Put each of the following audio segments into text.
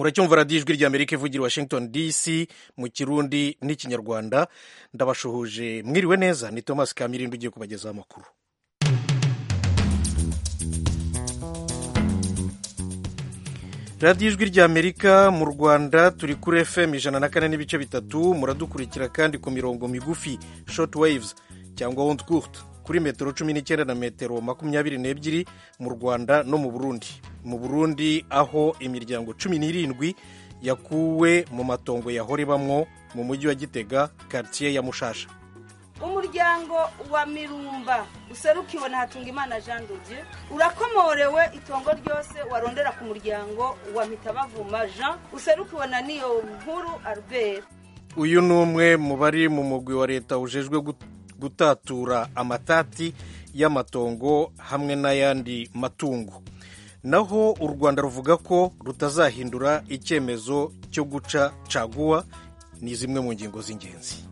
muracyumva radiyo ijwi ry'amerika ivugira washington dc mu kirundi n'ikinyarwanda ndabashuhuje mwiriwe neza ni thomas kamirindi ugiye kubagezaho amakuru radiyo ijwi ry'amerika mu rwanda turi kuri fm ijana na kane n'ibice bitatu muradukurikira kandi ku mirongo migufi short waves cyangwa wound court kuri metero cumi n'icyenda na metero makumyabiri n'ebyiri mu rwanda no mu burundi mu burundi aho imiryango cumi n'irindwi yakuwe mu matongo yahora ibamwo mu mujyi wa gitega quartier ya mushasha umuryango wa mirumba userukiwe na hatungimana jean dodieu urakomorewe itongo ryose warondera ku muryango wa mitabavuma jean userukiwe na niyo nkuru albert uyu ni umwe mu bari mu mugwi wa leta ujejwe gutatura amatati y'amatongo hamwe n'ayandi matungo naho u rwanda ruvuga ko rutazahindura icyemezo cyo guca caguwa ni zimwe mu ngingo z'ingenzi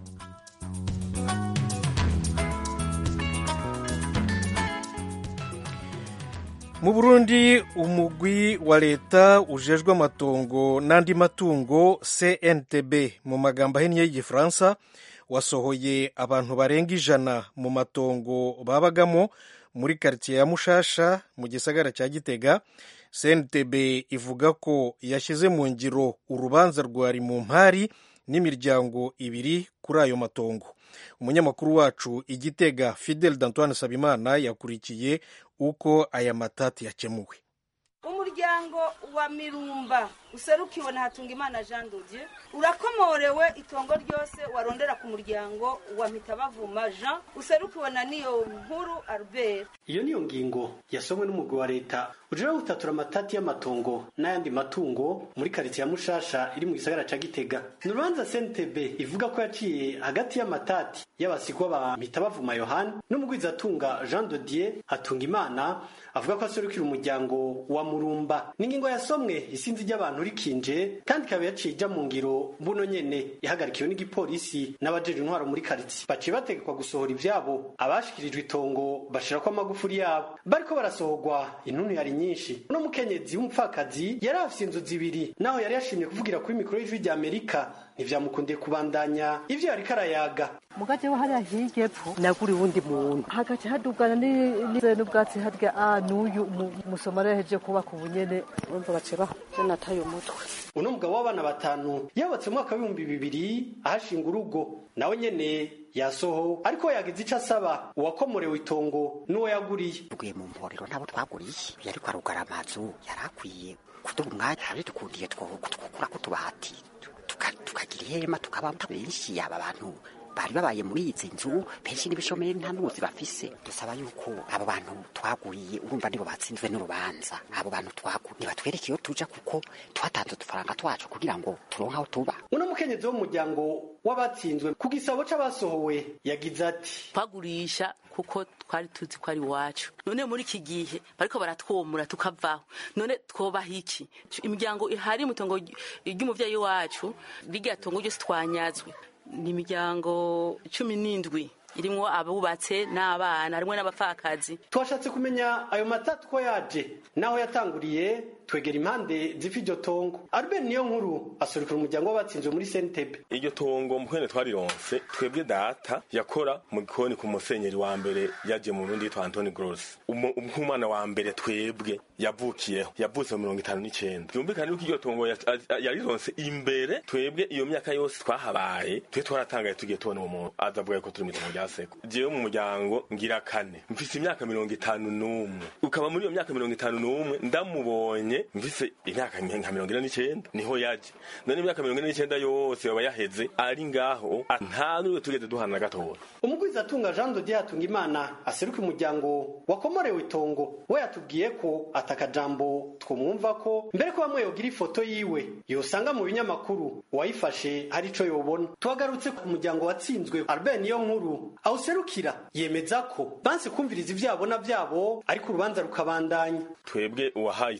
mu burundi umugwi wa leta ujejwe amatongo n'andi matungo cntb mu magambo ahinnye y'igifaransa wasohoye abantu barenga ijana mu matongo babagamo muri karitsiye ya mushasha mu gisagara cya gitega cntb ivuga ko yashyize mu ngiro urubanza rwari mu mpari n'imiryango ibiri kuri ayo matongo umunyamakuru wacu igitega fidel d'antoine sabimana yakurikiye uko aya matati yakemuwe umuryango wa mirumba userukiwe na hatungimana jean dodieu urakomorewe itongo ryose warondera ku muryango wa mitabavuma jean userukiwe na niyo nkuru albert iyo niyo ngingo yasomwe n'umugwi wa leta ujira gutatura amatati y'amatongo n'ayandi matungo muri karitsiye ya mushasha iri mu gisagara ca gitega ni urubanza cntb ivuga ko yaciye hagati y'amatati y'abasigwa ba mitabavuma yohani n'umugwizatunga jean dodier hatunga imana avuga ko aserukira umuryango wa murumba n'ingingo yasomwe isinzi ry'abantu rikinje kandi ikaba yaciye ija mu ngiro mbuno nyene yahagarikiwe n'igipolisi n'abajeje intwaro muri karitsiye baciye bategekwa gusohora ivyabo abashikirijwe itongo bashirako amagufuri yabo bariko barasohorwa intuntu yari nyinshi uno mukenyezi w'umupfakazi yari afise inzu zibiri naho yari yashimye kuvugira kuri mikoro y'ijwi rya amerika ntivyamukundiye kubandanya ivyo yariko arayaga mugace wa hariya hirya epfo nagura uwundi muntu hagaca hadugana n'ubwatsi harya a n'uyu umusomali yaheje kubaka ubunyene urumva bace banataye umutwe uno mugabo w'abana batanu yabatse mu mwaka w'ibihumbi bibiri ahashinga urugo nawe nyene yasoho ariko yagize ico asaba uwakomorewe itongo n'uwo yaguriye tuguye mu mporero ntabo twaguriye yariko arugara amazu yari akwiye kuduha umwanya hari dukundiye twokura ko tubati tukagira ihema tukaba benshi yaba abantu bari babaye muri izi nzu benshi n'ibishomeri nta n'ubuzi bafise dusaba yuko abo bantu twaguriye urumva nibo batsinzwe n'urubanza abo bantu twaguriye nibatwereke iyo tuja kuko twatanze udufaranga twacu kugira ngo turonke aho tuba uno mukenyezi w'umuryango w'abatsinzwe ku gisabo c'abasohowe yagize ati twagurisha kuko twari tuzi ko ari iwacu none muri iki gihe bariko baratwomura tukavaho none twobaha iki imiryango ihari mu itongo ry'umuvyeyi wacu rirya tongo ryose twanyazwe ni imiryango cumi n'indwi irimwo abubatse n'abana harimwo n'abapfakazi twashatse kumenya ayo matatu ko yaje naho yatanguriye twegera impande z'ifi iryo tongo albert niyo nkuru asurikira umuryango w'abatsinzwe muri sentebe iryo tongo mukwene twarironse twebwe data yakora mu gikoni ku musenyeri wa mbere yaje mu burundi yitwa antoni gross nk'umwana wa mbere twebwe yavukiyeho yavutse mu mirongo itanu n'icenda yumvikane yuko iryo tongo yarironse imbere twebwe iyo myaka yose twahabaye twe twaratangaye tugiye tubona uwo muntu aza avuga ko turi mu itongo rya seko jewe mu muryango ngira kane mfise imyaka mirongo itanu n'umwe ukaba muri iyo myaka mirongo itanu n'umwe ndamubonye mvise imyaka nka mirongo ine n'icenda niho yaje none imyaka mirongo ine n'icenda yose yoba yaheze ari ngaho nta n'uwe tugeze duhana na gatoya umugwizatunga jean dodier hatunga imana aseruka umuryango wakomorewe itongo we yatubwiye ko atakajambo twumwumva ko mbere ko bamwe yogira ifoto yiwe yosanga mu binyamakuru uwayifashe hari ico yobona tuhagarutse ku muryango watsinzwe albert niyo nkuru awuserukira yemeza ko banse kumviriza ivyabo na vyabo ariko urubanza rukabandanya twebwe uwahaye itongo da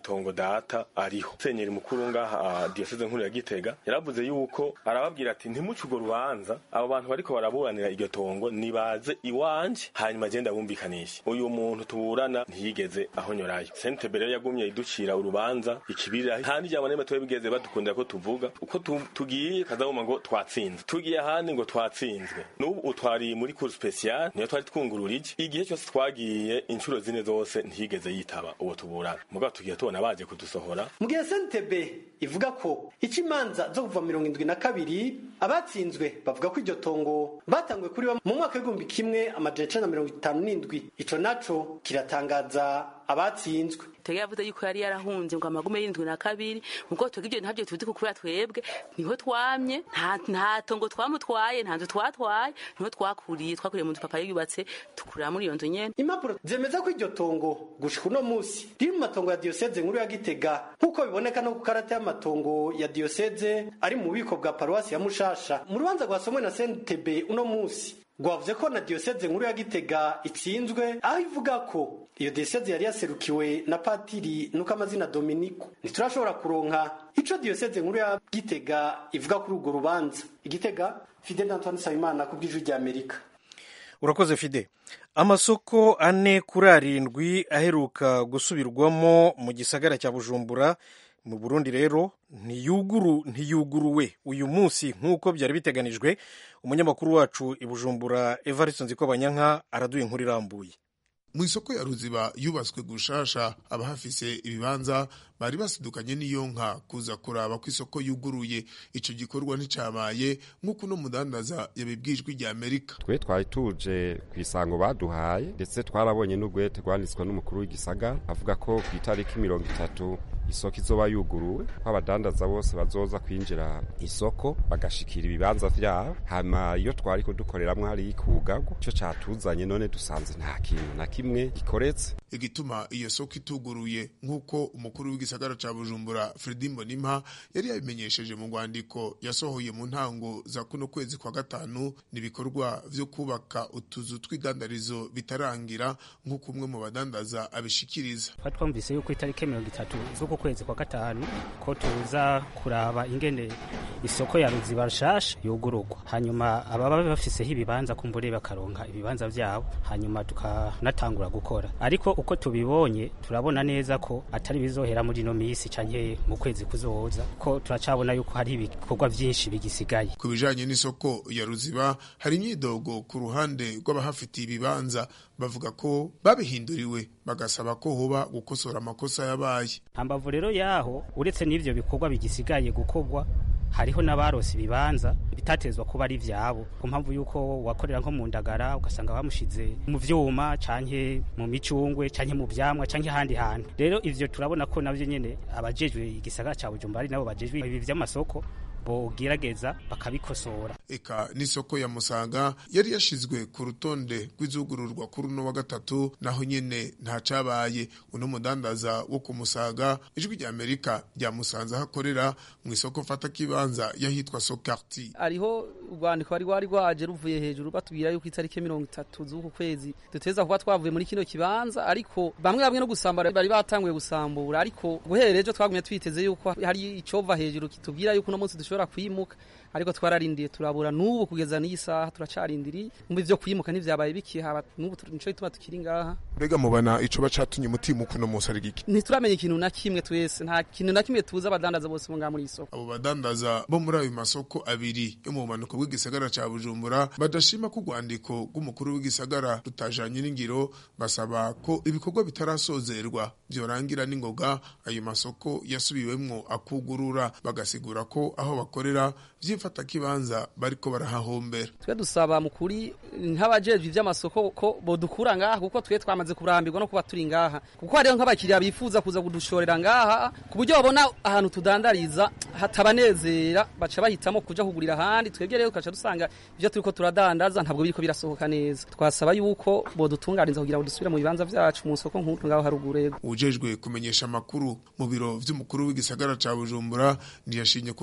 data ariho senyeri mukuru ngaha diyoseze nkuru ya gitega yaravuze yuko arababwira ati ntimuce urwo rubanza abo bantu bariko baraburanira iryo tongo nibaze iwanje hanyuma agenda bumvikanishe uyu muntu tuburana ntiyigeze ahonyorayo sentebe rero yagumye iducira urubanza ikibirira nta n'ijambo n'imwe tuba bigeze badukundira ko tuvuga uko tugiye kazabuma ngo twatsinze tugiye ahandi ngo twatsinzwe n'ubu utwari muri cour special niyo twari twungururije igihe cyose twagiye inshuro zine zose ntiyigeze yitaba uwo tuburana mugabo tugiye tubona baje kudusohora mu gihe sentebe ivuga ko ica imanza zo kuva mirongo indwi na kabiri abatsinzwe bavuga ko iryo tongo batanguye kuri mu mwaka w'igihumbi kimwe amajana icenda na mirongo itanu n'indwi ico naco kiratangaza abatsinzwe tega yavuze yuko yari yarahunze ngo amagume y'indwi na kabiri muko twebwe ibyo ntabyo tuzi kukura twebwe niho twamye nta nta tongo twamutwaye nta nzu twatwaye niho twakuriye twakuriye mu nzu papa yubatse tukurira muri iyo nzu nyene impapuro zemeza ko iryo tongo gushika uno musi riri mu matongo ya diyoseze nkuru ya gitega nk'uko biboneka no ku karata y'amatongo ya diyoseze ari mu bubiko bwa paruwasi ya mushasha mu rubanza rwasomwe na sentebe uno musi rwavuze ko na diyoseze nkuru ya gitega itsinzwe aho ivuga ko iyo diyoseze yari yaserukiwe na patiri nuko amazina dominiko ntiturashobora kuronka ico diyoseze nkuru ya gitega ivuga kuri urwo rubanza igitega fidel antoine nsabimana ku bw'ijwi rya amerika urakoze fide amasoko ane kuri arindwi aheruka gusubirwamo mu gisagara cya bujumbura mu burundi rero ntiyuguru ntiyuguruwe uyu munsi nk'uko byari biteganijwe umunyamakuru wacu i bujumbura evariste nzikobanyanka araduye inkuru irambuye mu isoko ya ruziba yubatswe gushasha abahafise ibibanza bari basidukanye n'iyo nka kuza kuraba ko isoko yuguruye ico gikorwa nticabaye nk'uko uno mudandaza yabibwijwe rya amerika twe twari tuje ku isango baduhaye ndetse twarabonye n'ugwete rwanditswe n'umukuru w'igisagara avuga ko ku itariki mirongo itatu isoko izoba yuguruwe ko abadandaza bose bazoza kwinjira isoko bagashikira ibibanza vyabo hama iyo twari kudukoreramwo hari kugago ico catuzanye none dusanze nta kintu na kimwe gikoretse igituma iyo soko ituguruye nk'uko umukuru w'igisagara ca bujumbura fredi mbonimpa yari yabimenyesheje mu rwandiko yasohoye mu ntango za kuno kwezi kwa gatanu n'ibikorwa vyo kubaka utuzu tw'igandarizo bitarangira nk'uko umwe mu badandaza abishikiriza twumvise yuko itariki mirongo itatu z'uku kwezi kwa gatanu ko tuza kuraba ingene isoko ya ruziba nshasha yugururwa hanyuma ababa bafiseho ibibanza kumbure bakaronka ibibanza vyabo hanyuma tukanatangura gukora ariko uko tubibonye turabona neza ko atari bizohera muri ino misi canke mu kwezi kuzoza ko turacabona yuko hari ibikorwa vyinshi bigisigaye ku bijanye n'isoko ya ruziba hari imyidogo ku ruhande rw'abahafitiye ibibanza bavuga ko babihinduriwe bagasaba ko hoba gukosora amakosa yabaye hambavu rero yaho uretse n'ivyo bikorwa bigisigaye gukorwa hariho n'abarose ibibanza bitatezwa kuba ari vyabo ku mpamvu yuko wakorera nko mu ndagara ugasanga bamushize mu vyuma canke mu micungwe canke mu vyamwa canke ahandi hantu rero ivyo turabona ko navyo nyene abajejwe igisagara ca bujumbura ari nabo bajejwe ibi vy'amasoko bogerageza bakabikosora eka n'isoko ya musaga yari yashizwe ku rutonde rw'izugururwa kuri uno wa gatatu naho nyene nta cabaye uno mudandaza wo ku musaga ijwi rya amerika ryamusanze aho akorera mu isoko fata kibanza yahitwa sokarti ariho urwandiko wari rwari rwaje ruvuye hejuru batubwira yuko itariki mirongo itatu z'uku kwezi duteza kuba twavuye muri kino kibanza ariko bamwe bamwe no gusambura bari batanguye gusambura ariko guhera ejo twagumye twiteze yuko hari icova hejuru kitubwira yuko uno munsi dushobora kwimuka ariko twararindiye turabura n'ubu kugeza n'iyi saha turacarindiriye mu byo kwimuka ntivyabaye bikihaba n'ubu nico gituma tukiri ngaha mbega mubana ico bacatumye umutima ukuno munsi ari giki ntituramenya ikintu na kimwe twese nta kintu na kimwe tuzi abadandaza bose bo ngaha muri isoko abo badandaza bo muri ayo masoko abiri yo mu bumanuko bw'igisagara ca bujumbura badashima ko urwandiko rw'umukuru w'igisagara rutajanye n'ingiro basaba ko ibikorwa bitarasozerwa vyorangira n'ingoga ayo masoko yasubiwemwo akugurura bagasigura ko aho bakorera vyifata kibanza bariko barahahombera twe dusaba mukuri nk'abajejwe ivy'amasoko ko bodukura ngaha kuko twe twamaze kurambirwa no kuba turi ngaha kuko hariho nk'abakiriya bifuza kuza kudushorera ngaha ku buryo babona ahantu tudandariza hatabanezera baca bahitamo kuja kugurira ahandi twebwe rero tukaca dusanga ivyo turiko turadandaza ntabwo biriko birasohoka neza twasaba yuko bodutunganiza kugira ngo dusubire mu bibanza vyacu mu soko nk'utu ngaho haruguru ujejwe kumenyesha amakuru mu biro vy'umukuru w'igisagara ca bujumbura ntiyashinye kugira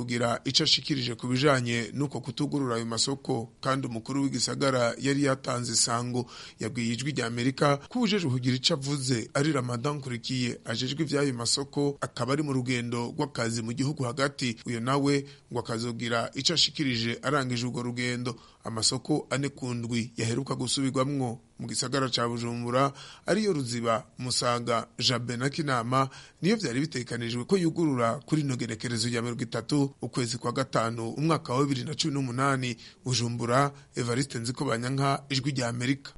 ico ashikirije ku bijanye n'uko kutugurura ayo masoko kandi umukuru w'igisagara yari yatanze isango yabwiye ijwi rya amerika ko ujejwe kugira ico avuze ari ramadan nkurikiye ajejwe ivy'ayo masoko akaba ari mu rugendo rw'akazi mu gihugu hagati uyo nawe ngo akazogira ico ashikirije arangije urwo rugendo amasoko ane ku ndwi yaheruka gusubirwamwo mu gisagara ca bujumbura ariyo ruziba musaga jabe na kinama niyo vyari bitekanijwe ko yugurura kuri ino genekerezo rya mirongo itatu ukwezi kwa gatanu umwaka wa bibiri na cumi n'umunani bujumbura evariste nziko banyanka ijwi rya amerika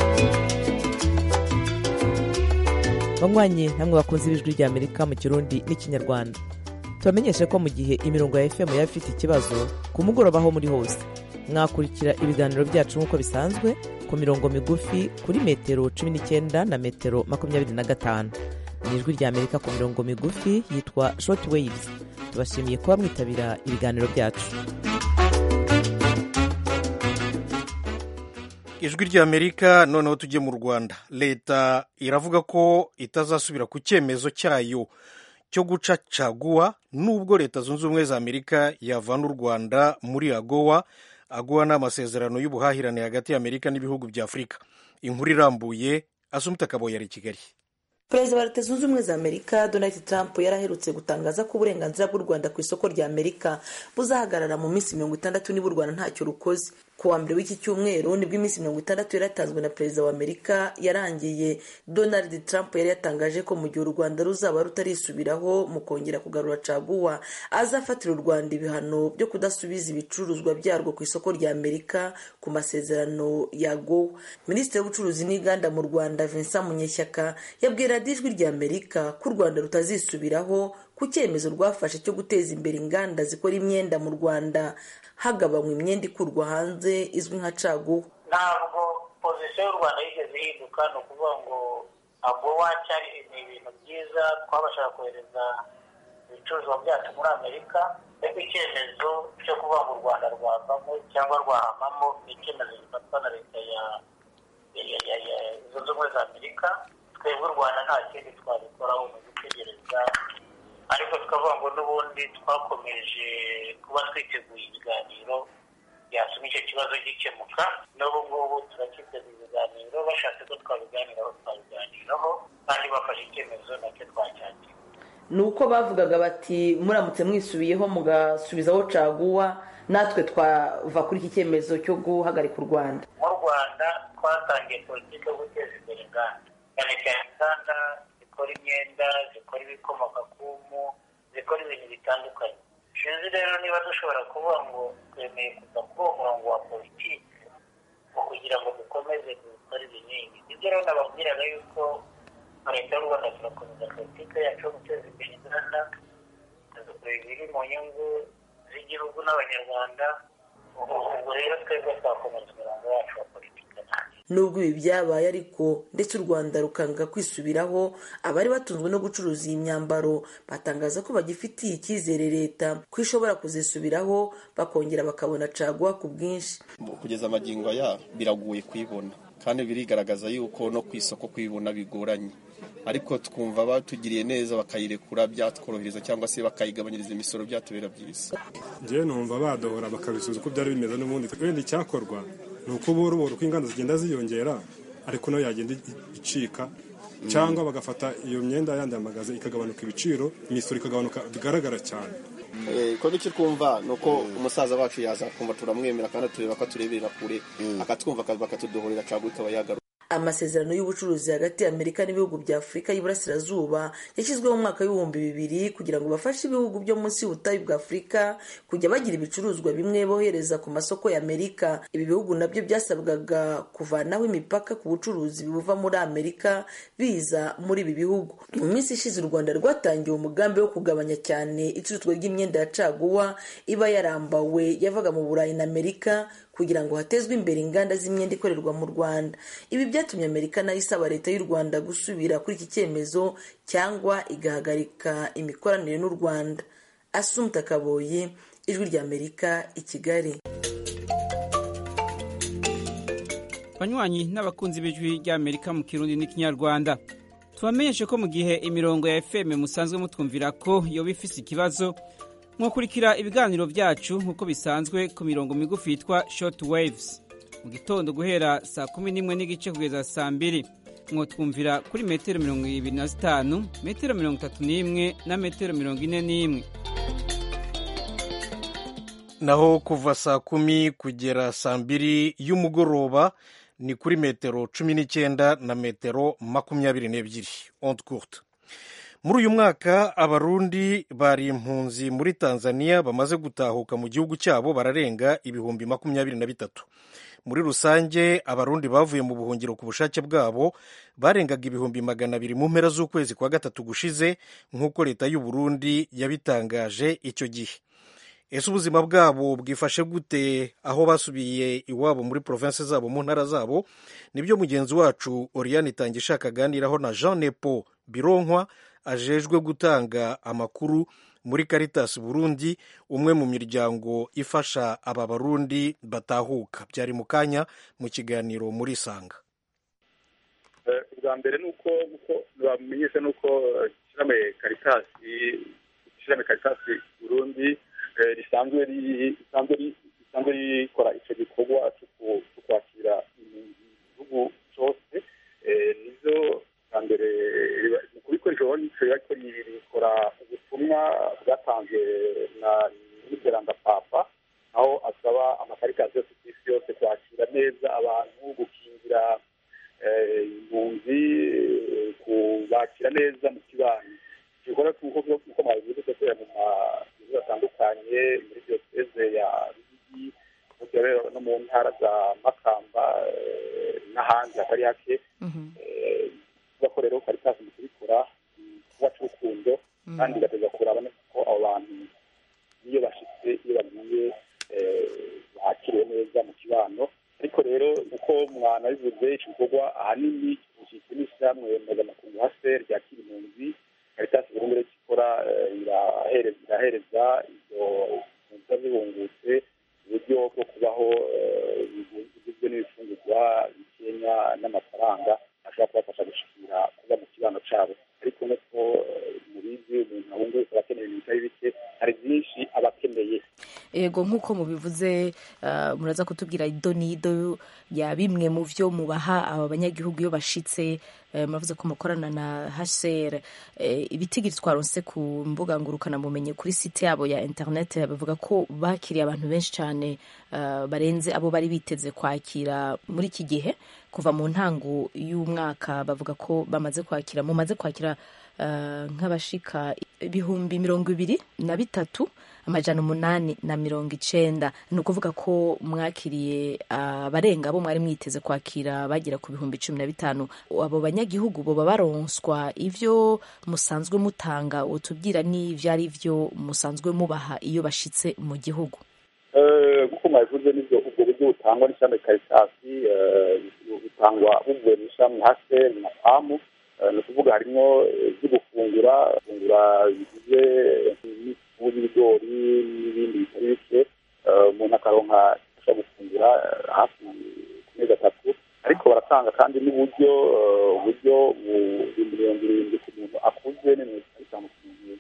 banywanyi namwe bakunze ibijwi rya amerika mu kirundi n'ikinyarwanda tubamenyeshe ko mu gihe imirongo ya fm yaba ifite ikibazo ku mugoroba aho muri hose mwakurikira ibiganiro byacu nk'uko bisanzwe ku mirongo migufi kuri metero cumi n'icyenda na metero makumyabiri na gatanu ni ijwi rya amerika ku mirongo migufi yitwa short waves tubashimiye kuba mwitabira ibiganiro byacu ijwi rya amerika noneho tujye mu rwanda leta iravuga ko itazasubira ku cyemezo cyayo cyo guca caguwa nubwo leta zunze ubumwe za amerika yavana u rwanda muri agowa agowa ni amasezerano y'ubuhahirane hagati y'amerika n'ibihugu bya afurika inkuru irambuye asumita kaboyi ari i kigali perezida wa leta zunze ubumwe za amerika donald trump yari aherutse gutangaza ko uburenganzira bw'u rwanda ku isoko rya amerika buzahagarara mu minsi mirongo itandatu niba u rwanda ntacyo rukoze ku wa mbere w'iki cyumweru nibwo iminsi mirongo itandatu yari yatanzwe na perezida wa amerika yarangiye donald trump yari yatangaje ko mu gihe u rwanda ruzaba rutarisubiraho mu kongera kugarura caguwa azafatira u rwanda ibihano byo kudasubiza ibicuruzwa byarwo ku isoko rya amerika ku masezerano ya gowa minisitiri w'ubucuruzi n'inganda mu rwanda vincent munyeshyaka yabwira ijwi rya amerika ko u rwanda rutazisubiraho ku cyemezo rwafashe cyo guteza imbere inganda zikora imyenda mu rwanda hagabanywa imyenda ikurwa hanze izwi nka caguwa ntabwo pozisiyo y'u rwanda yigeze ihinduka ni ukuvuga ngo agowa cyari ni ibintu byiza twabashaga kohereza ibicuruzwa byacu muri amerika ariko icyemezo cyo kuvuga ngo u rwanda rwavamo cyangwa rwahamamo ni icyemezo gifatwa na leta ya zunze ubumwe za amerika twebwe u rwanda nta kindi twabikoraho mu gutegereza ariko tukavuga ngo n'ubundi twakomeje kuba twiteguye ibiganiro byatuma icyo kibazo gikemuka n'ubu ngubu turacyiteguye ibiganiro bashatse ko twabiganiraho twabiganiraho kandi bafashe icyemezo nacyo twacyakira ni uko bavugaga bati muramutse mwisubiyeho mugasubizaho caguwa natwe twava kuri iki cyemezo cyo guhagarika u rwanda mu rwanda twatangiye politiki yo guteza imbere inganda cyane cyane inganda zikora imyenda zikora ibikomoka ku mpu zikora ibintu bitandukanye sinzi rero niba dushobora kuvuga ngo twemeye kuva kuri uwo murongo wa politiki ngo kugira ngo dukomeze dukore ibinini ibyo rero nababwiraga yuko leta y'u rwanda turakomeza politiki yacu yo guteza imbere inganda dukora ibiri mu nyungu z'igihugu n'abanyarwanda ubwo rero twebwe twakomeza umurongo wacu wa politiki nubwo ibi byabaye ariko ndetse u rwanda rukanga kwisubiraho abari batunzwe no gucuruza iyi myambaro batangaza ko bagifitiye icyizere leta ko ishobora kuzisubiraho bakongera bakabona caguwa ku bwinshi kugeza amagingo aya biragoye kuyibona kandi birigaragaza yuko no ku isoko kuyibona bigoranye ariko twumva batugiriye neza bakayirekura byatworohereza cyangwa se bakayigabanyiriza imisoro byatubera byiza njyewe numva badohora bakabisubiza uko byari bimeze n'ubundi wenda icyakorwa ni uko ubura ubura uko inganda zigenda ziyongera ariko nayo yagenda icika cyangwa bagafata iyo myenda yandi magaze ikagabanuka ibiciro imisoro ikagabanuka bigaragara cyane ko n'icyo twumva ni uko umusaza wacu yaza kumva turamwemera kandi tureba ko atureberera kure akatwumva bakatudohorera cyangwa ikaba yagaruka amasezerano y'ubucuruzi hagati y'amerika n'ibihugu bya afurika y'iburasirazuba yashyizweho mu mwaka w'ibihumbi bibiri kugira ngo bafashe ibihugu byo munsi y'ubutayu bwa afurika kujya bagira ibicuruzwa bimwe bohereza ku masoko y'amerika ibi bihugu nabyo byasabwaga kuvanaho imipaka ku bucuruzi buva muri amerika biza muri ibi bihugu mu minsi ishize u rwanda rwatangiye umugambi wo kugabanya cyane icuruzwa ry'imyenda ya caguwa iba yarambawe yavaga mu burayi na amerika kugira ngo hatezwe imbere inganda z'imyenda ikorerwa mu rwanda ibi byatumye amerika nayo isaba leta y'u rwanda gusubira kuri iki cyemezo cyangwa igahagarika imikoranire n'u rwanda asumta kaboyi ijwi ry'amerika i kigali banywanyi n'abakunzi b'ijwi ry'amerika mu kirundi n'ikinyarwanda tubamenyeshe ko mu gihe imirongo ya fm musanzwe mutwumvira ko yoba ifise ikibazo mwakurikira ibiganiro byacu nk'uko bisanzwe ku mirongo migufi yitwa short waves mu gitondo guhera saa kumi n'imwe n'igice kugeza saa mbiri mwotwumvira kuri metero mirongo ibiri na zitanu metero mirongo itatu n'imwe na metero mirongo ine n'imwe naho kuva saa kumi kugera saa mbiri y'umugoroba ni kuri metero cumi n'icyenda na metero makumyabiri n'ebyiri onde courte muri uyu mwaka abarundi bari impunzi muri tanzania bamaze gutahuka mu gihugu cyabo bararenga ibihumbi makumyabiri na bitatu muri rusange abarundi bavuye mu buhungiro ku bushake bwabo barengaga ibihumbi magana abiri mu mpera z'ukwezi kwa gatatu gushize nk'uko leta y'u Burundi yabitangaje icyo gihe ese ubuzima bwabo bwifashe gute aho basubiye iwabo muri province zabo mu ntara zabo nibyo mugenzi wacu oriane itangishaka aganiraho na jean nepo bironkwa ajejwe gutanga amakuru muri caritas burundi umwe mu miryango ifasha aba barundi batahuka byari mu kanya mu kiganiro muri sanga ubwa mbere ni uko bamenyesha ni uko ishyirahamwe karitasi ishyirahamwe karitasi burundi risanzwe risanzwe rikora icyo gikorwa cyo kwakira igihugu cyose nizo bwa mbere mu kubikoresha nicyo ariko rikora ubutumwa bwatanzwe na n'iteranga papa aho asaba amakaritasi yose ku isi yose kwakira neza abantu gukingira impunzi kubakira neza mu kibanyi gikorwa nk'uko mwabivuze gukorera mu mazu atandukanye muri diyoseze ya rugigi no mu ntara za makamba n'ahandi hatari hake kuba rero karitasi mu kubikora kuba cy'urukundo kandi igateza kuraba ko abo bantu iyo bashyitse iyo bagiye bakiriwe neza mu kibano ariko rero uko mwanabivuze iki gikorwa ahanini gishyizwe n'ishyirahamwe mpuzamakungu hase ryakira impunzi karitasi burundu rero ikora irahereza izo mpunzi zihungutse uburyo bwo kubaho bugizwe n'ibifungurwa bikenya n'amafaranga ashobora kubafasha gushikira kuba mu kibano cyabo ariko nuko mubizi umuntu ahunguka aba akeneye ibintu bitari bike hari byinshi aba akeneye yego nk'uko mubivuze muraza kutubwira ido n'ido ya bimwe mu byo mubaha aba banyagihugu iyo bashitse muravuze ko mukorana na hcr ibitigiri twaronse ku mbuga ngurukanabumenyi kuri site yabo ya interineti bavuga ko bakiriye abantu benshi cyane barenze abo bari biteze kwakira muri iki gihe kuva mu ntango y'umwaka bavuga ko bamaze kwakira mumaze kwakira nk'abashika ibihumbi mirongo ibiri na bitatu amajana umunani na mirongo icenda ni ukuvuga ko mwakiriye abarenga abo mwari mwiteze kwakira bagera ku bihumbi cumi na bitanu abo banyagihugu boba baronswa ivyo musanzwe mutanga utubwira n'ivyo ari vyo musanzwe mubaha iyo bashitse mu gihugu nk'uko mwabivuze n'ibyo ubwo buryo butangwa n'ishami karitasi butangwa buvuye mu ishami hase na pamu ni ukuvuga harimo ibyo gufungura gufungura bigize n'ifu y'ibigori n'ibindi bitari bike umuntu akaronka afasha gufungura hafi ku mezi atatu ariko baratanga kandi n'uburyo uburyo ibihumbi mirongo irindwi ku muntu akuze n'imirongo itanu ku muntu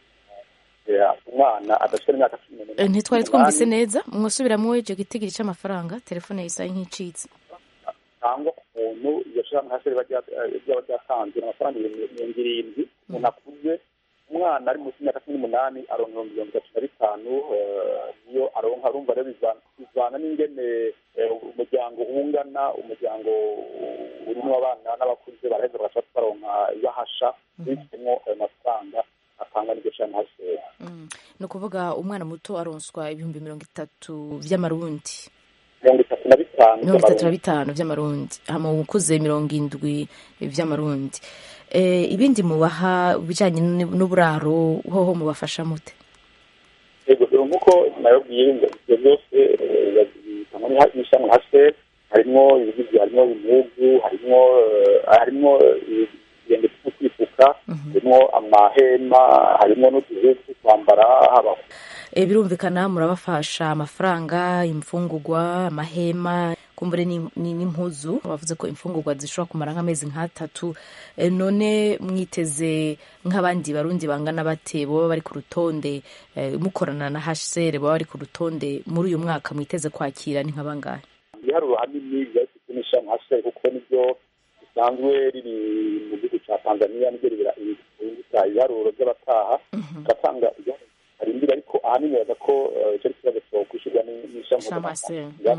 umwana adashira imyaka cumi n'umunani ntitwari twumvise neza mwasubiramwo icyo gitigiri cy'amafaranga telefone yisaye nk'icitse cyangwa umuntu iryo shirahamwe hasi ryaba ryatanze amafaranga mirongo irindwi umuntu akuze umwana ari munsi y'imyaka cumi n'umunani aronka ibihumbi mirongo itatu na bitanu niyo aronka arumva rero bivana n'ingene umuryango ungana umuryango urimo abana n'abakuze baraheza bagashaka baronka ibahasha bifitemo ayo mafaranga atangwa n'iryo shirahamwe hasi ni ukuvuga umwana muto aronswa ibihumbi mirongo itatu by'amarundi mirongo itatu na bitanu mirongo itatu na bitanu by'amarundi hama ukuze mirongo indwi by'amarundi ibindi mubaha bijyanye n'uburaro hoho mubafasha mute yego nk'uko nababwiye ibyo byose bitangwa n'ishami hase harimo ibigizwe harimo ibihugu harimo harimo ibirenge byo kwifuka harimo amahema harimo n'utuzu two kwambara haba birumvikana murabafasha amafaranga imfungugwa amahema kumbure ni- ni- n'impuzu bavuze ko imfungurwa zishobora kumara nk'amezi nk'atatu Eh, none mwiteze nk'abandi barundi bangana bate baba bari ku rutonde eh, mukorana na hcr baba bari ku rutonde muri uyu mwaka mwiteze kwakira ni nk'abangahe ibiharuro hanini byashyizwe n'ishami hasi kuko nibyo bisanzwe riri mu gihugu cya tanzania nibyo ribira ibita ibiharuro by'abataha ugatanga ibiharuro arindira ariko ahanini baza ko eh, icyo ari ikibazo cyo kwishyurwa ni- n'ishami mpuzamahanga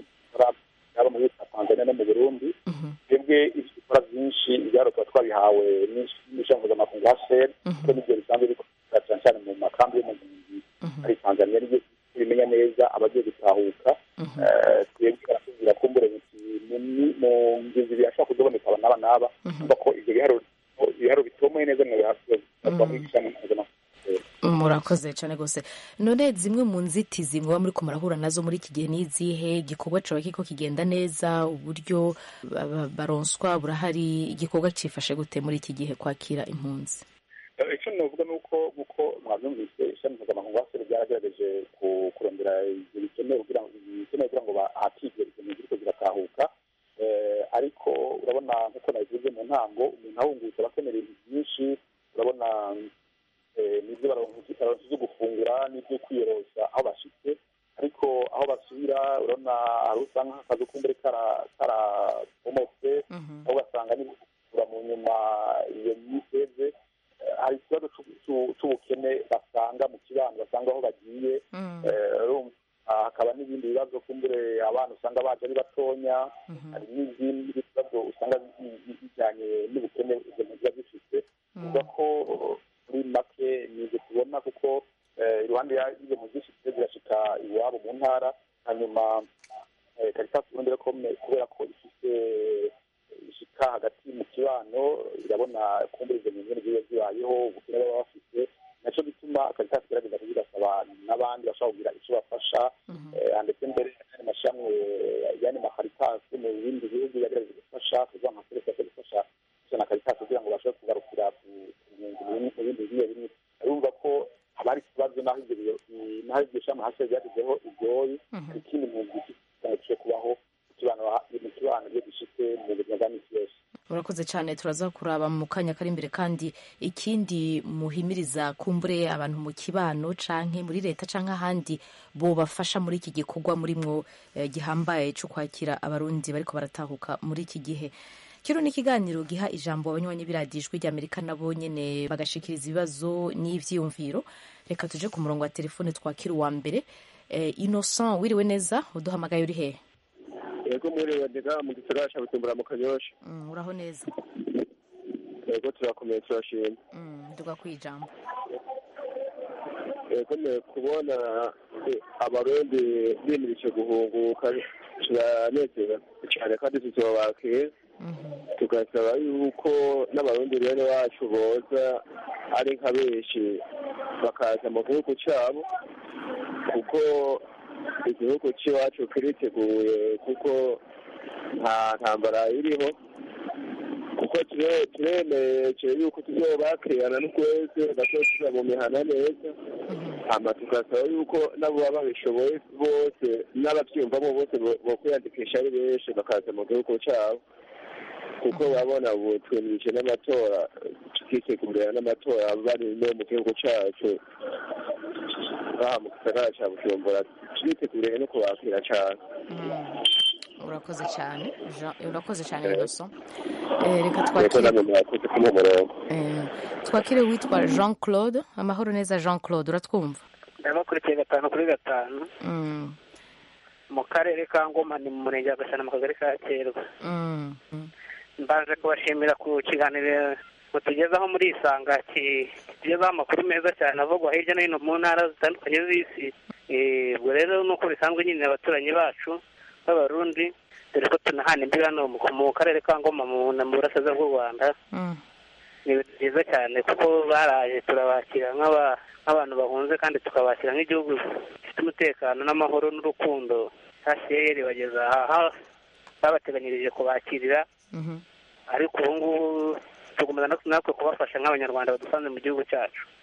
yaba mu gihugu cya tanzania no mu burundi twebwe ibyo dukora byinshi ibiharuro tuba twabihawe n'ish- n'ishami mpuzamahanga hcr kuko nibyo bisanzwe bikorera cyane cyane mu makambi yo mu mpunzi ari tanzania nibyo bimenya neza abagiye gutahuka Eh, twebwe baratubwira ko mbure biti mu mi- mu ngezi birashobora kuzaboneka aba n'aba n'aba kumva ko ibyo biharuro ibiharuro bitomoye neza mu biharuro bikorwa muri ishami mpuzamahanga murakoze cyane rwose none zimwe mu nzitizi muba muri ko murahura nazo muri iki gihe ni izihe igikorwa caba kiko kigenda neza uburyo ba- ba- baronswa burahari igikorwa cifashe gute muri iki gihe kwakira impunzi Eh, icyo navuga ni uko uko mwabyumvise ishami mpuzamahanga hasi ryaragerageje ku- kurondera ibyo bikenewe kugira ngo ibikenewe kugira ngo bahatirwe izo mpunzi ziriko ziratahuka Eh, ariko urabona nk'uko nabivuze mu ntango umuntu ahungutse aba akenera ibintu byinshi urabona eh, n'ibyo baronka baronka ibyo gufungura n'ibyo kwiyorosa aho bashitse ariko aho basubira urabona hari usanga nk'akazi kumbure kara- karabomotse aho ugasanga n'ibikura mu nyuma iyo myiteze Eh, hari ikibazo c'u- c'u- c'ubukene basanga mu kibano basanga aho bagiye Eh, urumva, ah, hakaba n'ibindi bibazo kumbure abana usanga baje ari batonya hari n'izindi bibazo usanga bi- bi- bijyanye n'ubukene izo mpunzi ziba zifite kuvuga ko muri make ni ibyo tubona kuko eh, iruhande ya- y'izo mpunzi zifite zirashika iwabo mu ntara hanyuma eh, Caritas Burundi rero kome- kubera ko ifite ishika hagati mu kibano irabona kumbura izo mpunzi ziba zibayeho ubukene baba bafite naco gituma Caritas igerageza kuzigasaba n'abandi bashobora kugira icyo bafasha eh, ndetse mbere n'ayandi mashami eh, y'andi makaritas mu bindi bihugu yagerageza gufasha kuvuga nka Caritas yo gufasha gusa na Caritas kugira ngo bashobore kugarukira ku ku mpunzi mu bindi- mu bindi bimwe bimwe urumva ko haba hari ikibazo n'aho ibyo biyo- i- n'aho iryo shami hasi ryagezeho iryoyi hari ikindi mpunzi ifite gishobora kubaho mu kibano mu kibano iyo gishitse mu buzima bwa misi yose murakoze cyane turaza kuraba mu kanya kari imbere kandi ikindi muhimiriza kumbure abantu mu kibano canke muri leta canke ahandi bobafasha muri iki gikorwa murimwo eh, gihambaye cyo kwakira abarundi bariko baratahuka muri iki gihe kino ni ikiganiro giha ijambo abanywanyi b'iradijwi ry'amerika nabo nyene bagashikiriza ibibazo n'ivyiyumviro reka tuje ku murongo wa telefone twakira uwa mbere eh, innocent wiriwe neza uduhamagaye uri hehe yego mwiriwe ndiga mu gisagara ca bujumbura mu kanyosha Mm, uraho neza yego turakomeye turashima Mm, nduga kwijambo yego ne kubona eh, abarundi bimirije guhunguka turanezera cyane kandi tuzobakiye tugasaba yuko n'abarundi bene wacu boza ari nka benshi bakaza mu gihugu cyabo kuko igihugu cy'iwacu kiriteguye kuko nta ntambara iriho kuko ture- turemeje yuko tuzobakirana n'ukwezi bazosubira mu mihana neza hama tugasaba yuko nabo baba babishoboye bose n'abavyumvamo bose bo- bokwiyandikisha ari benshi bakaza mu gihugu cabo kuko babona ubu twemirije n'amatora tukitegurira n'amatora bari no mu gihugu cacu ngaha mu gisagara ca bujumbura turiteguriye no kubakira cane urakoze cyane Jean- urakoze cyane innocent Eh, reka reko twakire namwe mwakoze kumuha umurongo eh, twakire witwa jean claude amahoro neza jean claude uratwumva ndabakurikiye gatanu kuri gatanu Mm, mu karere ka ngoma ni mu murenge wa gasana mu kagari ka kerwa mm, mm. mbaje kubashimira ku kiganiro mutugezaho muri isanga ki- kitugezaho amakuru meza cyane avugwa hirya no hino mu ntara zitandukanye z'isi Eh, ubwo rero nuko bisanzwe nyine abaturanyi bacu b'abarundi dore ko tunahana imbibi hano mu mu karere ka ngoma mu mu burasirazuba bw'u rwanda Mm. ni ibintu byiza cyane kuko baraje turabakira nk'aba- nk'abantu bahunze kandi tukabakira nk'igihugu gifite umutekano n'amahoro n'urukundo hcr bageza aha babateganyirije kubakirira Mhm. ariko ubu ngubu tugomba natwe kubafasha nk'abanyarwanda badusanze mu gihugu cyacu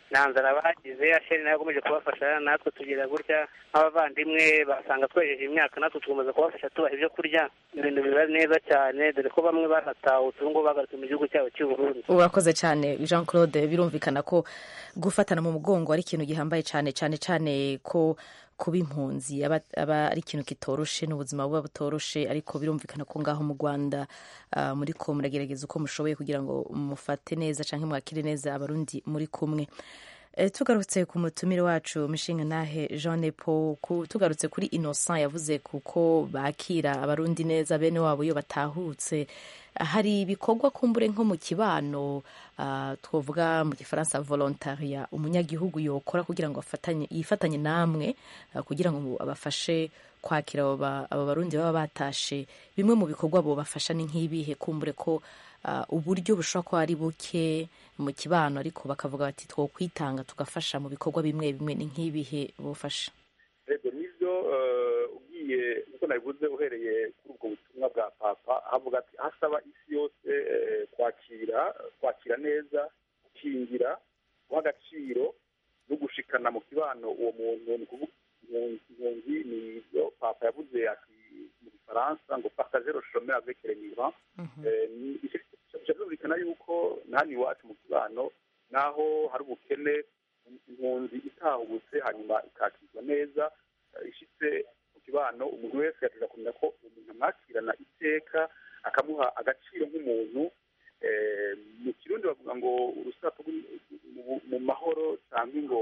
nta nzara bagize asheri nawe akomeje kubafasha natwe tugira gutya nk'abavandimwe basanga twejeje imyaka natwe tukomeza kubafasha tubaha ibyo kurya ibintu biba neza cyane dore ko bamwe baratahutse ubu ngubu bagarutse mu gihugu cyabo cy'u Burundi urakoze cyane jean claude birumvikana ko gufatana mu mugongo ari ikintu gihambaye cyane cyane cyane ko kuba impunzi aba aba ari ikintu kitoroshe n'ubuzima buba butoroshe ariko birumvikana ko ngaho mu rwanda ah, muri ko muragerageza uko mushoboye kugira ngo mufate neza cyangwa mwakire neza abarundi muri kumwe Eh, tugarutse ku mutumire wacu mishinga nahe jean nepo ku- tugarutse kuri innocent yavuze kuko bakira abarundi neza bene wabo iyo batahutse hari ibikorwa kumbure nko mu kibano ah, twavuga mu gifaransa volontaria umunyagihugu yokora kugira ngo afatanye yifatanye namwe ah, kugira ngo abafashe kwakira abo ba- abo barundi baba batashe bimwe mu bikorwa bobafasha ni nk'ibihe kumbure ko ah, uburyo bushobora kuba ari buke mu kibano ariko bakavuga bati twokwitanga tugafasha mu bikorwa bimwe bimwe ni nk'ibihe bufasha rego nibyo eh, ugiye nkuko nabivuze uhereye kuri ubwo butumwa bwa papa havuga ati hasaba isi yose eh, kwakira kwakira neza gukingira guha agaciro no gushikana mu kibano uwo muntu ni ukuvuga impunzi impunzi ni ibyo papa yavuze ati mu gifaransa ngo partager le chemin avec les migrants Eh, ni- bica byumvikana yuko na hano iwacu mu kibano naho hari ubukene impunzi itahubutse hanyuma ikakirwa neza eh, ishitse mu kibano umuntu wese yateza kumenya ko umuntu amwakirana iteka akamuha agaciro nk'umuntu Eh, mu kirundi bavuga ngo urusato rw'im- mu- mu mahoro cyangwa ngo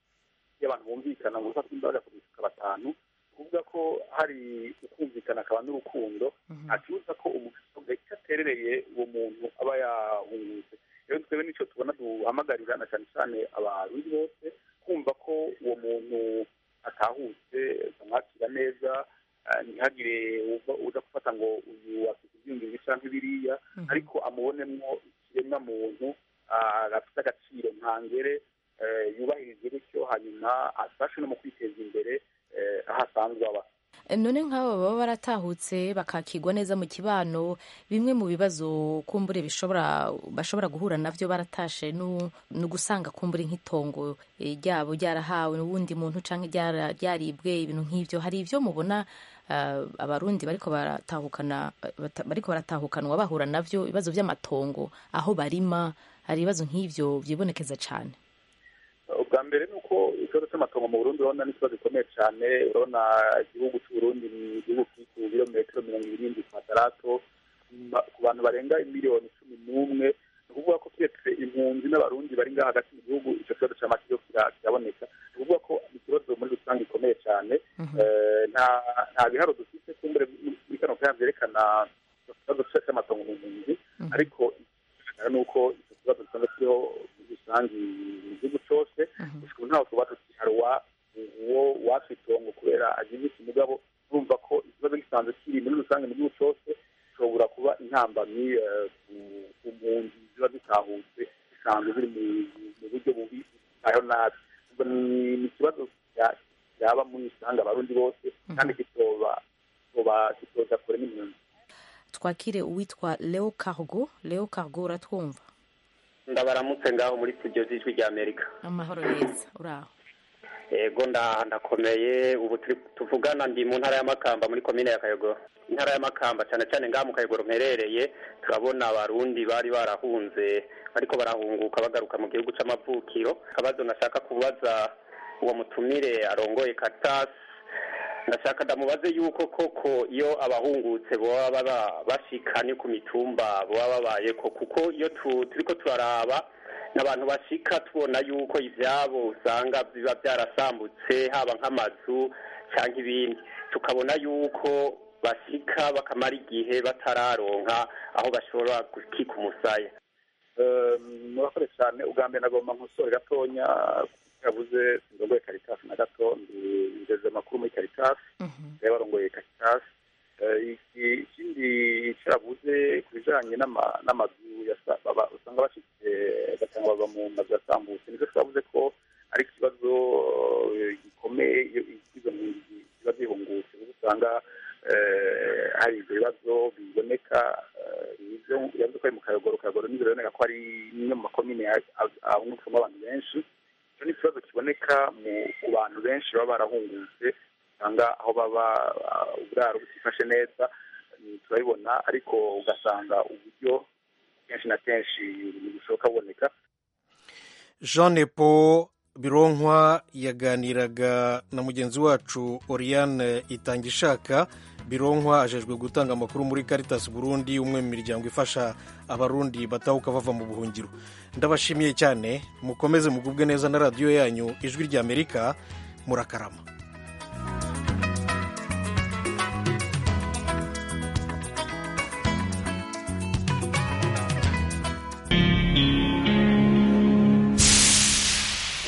iyo abantu bumvikana ngo urusato rw'imbaraga kurusuka batanu kuvuga ko hari ukumvikana akaba n'urukundo ntakibuza ko umuntu icyo aterereye uwo muntu aba yahungutse rero twebwe nicyo tubona duhamagarira na cyane cyane abarundi bose kumva ko uwo muntu atahutse bamwakira neza eh, ntihagire uva- uza gufata ngo uyu afite ibyiyumviro cyangwa ibiriya ariko amubonemwo ikiremwa muntu ah, gafite agaciro ntangere eh, yubahirize bityo hanyuma afashe no mu kwiteza imbere eh, aho asanzwe aba none nk'abo baba baratahutse bakakirwa neza mu kibano bimwe mu bibazo kumbure bishobora bashobora guhura navyo baratashe nu- ni ugusanga kumbure nk'itongo eh, ryabo ryarahawe n'uwundi muntu canke ryara- ryaribwe ibintu nk'ivyo hari ivyo mubona ah, abarundi bariko baratahukana bata- bariko baratahukanwa bahura navyo ibibazo vy'amatongo aho barima hari ibibazo nk'ivyo vyibonekeza cane ubwa mbere ni uko ikibazo cy'amatongo mu burundi urabona ni ikibazo gikomeye cyane urabona igihugu cy'uburundi ni igihugu kiri ku birometero mirongo irindwi kwadarato ma- ku bantu barenga miliyoni cumi n'umwe ni ukuvuga ko turetse impunzi n'abarundi bari ngaha hagati mu gihugu icyo kibazo cy'amakiro kira- kiraboneka ni ukuvuga ko ni ikibazo muri rusange gikomeye cyane Eh, nta nta biharo dufite kumbure muri kano kanya byerekana ikibazo cy'amatongo mu mpunzi ariko ikigaragara ni uko icyo kibazo gisanzwe kiriho muri rusange mu gihugu cyose gusa ubu ntawe tuba tukiharuwa uwo wafi itongo kubera agize iki mugabo urumva ko ikibazo gisanzwe kiri muri rusange mu gihugu cyose gishobora kuba intambamyi eh, ku- ku mpunzi ziba zitahutse zisanzwe ziri mu- mu buryo bubi ayo nabi ubwo ni ni ikibazo cya- cyaba muri rusange abarundi bose kandi kitoba kitoba kitoza kure n'impunzi twakire uwitwa leo cargo leo cargo uratwumva ndabaramutse ngaho muri studio z'ijwi rya amerika amahoro neza uraho yego nda ndakomeye ubu turi tuvugana ndi mu ntara y'amakamba muri komine ya kayogoro intara y'amakamba cyane cyane ngaha mu kayogoro mperereye turabona abarundi bari barahunze ariko barahunguka bagaruka mu gihugu c'amavukiro akabazo nashaka kubaza uwo mutumire arongoye katasi ndashaka ndamubaze yuko koko iyo abahungutse baba baba bashikanye ku mitumba baba babayeko kuko iyo tu- turiko turaraba n'abantu bashika tubona yuko ivyabo usanga biba byarasambutse haba nk'amazu cyangwa ibindi tukabona yuko bashika bakamara igihe batararonka aho bashobora gukika umusaya murakoze cyane ubwa mbere nagomba nkosore gatonya yavuze ndongoye karitasi na gato ngeze amakuru muri karitasi rero barongoye karitasi Eh, iki- ikindi icyo yavuze ku bijyanye n'ama- n'amazu yasa- baba- usanga bashyize ugasanga baba mu mazu yasambutse nibyo twavuze ko ari ikibazo eh, gikomeye iyo izo mpunzi ziba zihungutse kuko usanga eh, hari ibyo bibazo biboneka eh, nibyo yavuze ko ari mu kayogoro kayogoro nibyo biboneka ko ari imwe mu makomine ahungukamo abantu benshi icyo ni ikibazo kiboneka mu ku bantu benshi baba barahungutse usanga aho baba ah, uburaro butifashe neza mm, turabibona ariko ugasanga uburyo kenshi na kenshi bushoboka buboneka jean nepo bironkwa yaganiraga na mugenzi wacu oriane itangishaka bironkwa ajejwe gutanga amakuru muri caritas burundi umwe mu miryango ifasha abarundi batahuka bava mu buhungiro ndabashimiye cyane mukomeze mugubwe neza na radiyo yanyu ijwi ry'amerika murakarama